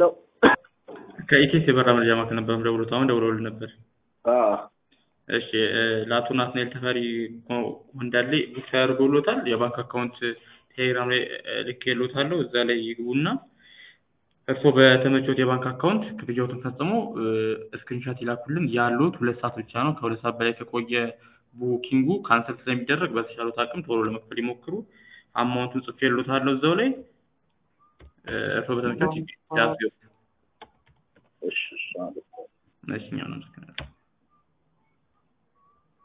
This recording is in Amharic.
ሄሎ ከኢቴስ የበራ መረጃ ማዕከል ነበር የምደውሉት። አሁን ደውለውልህ ነበር። አዎ እሺ እ ለአቶ ናትናኤል ተፈሪ ኮ- እንዳለ ቡክ ተደርጎሎታል። የባንክ አካውንት ቴሌግራም ላይ እ ልኬሎታለሁ። እዛ ላይ ይግቡና እርስዎ በተመቾት የባንክ አካውንት ክፍያዎትን ፈጽሞ ስክሪንሻት ይላኩልን። ያሉት ሁለት ሰዓት ብቻ ነው። ከሁለት ሰዓት በላይ ከቆየ ቡኪንጉ ካንሰል ስለሚደረግ በተቻሉት አቅም ቶሎ ለመክፈል ይሞክሩ። አማውንቱን ጽፌሎታለሁ እዛው ላይ እ እርስዎ በተመቾት ያስገቡ። እሺ እሺ አመሰግናለሁ። እሺ እኛም እናመሰግናለን።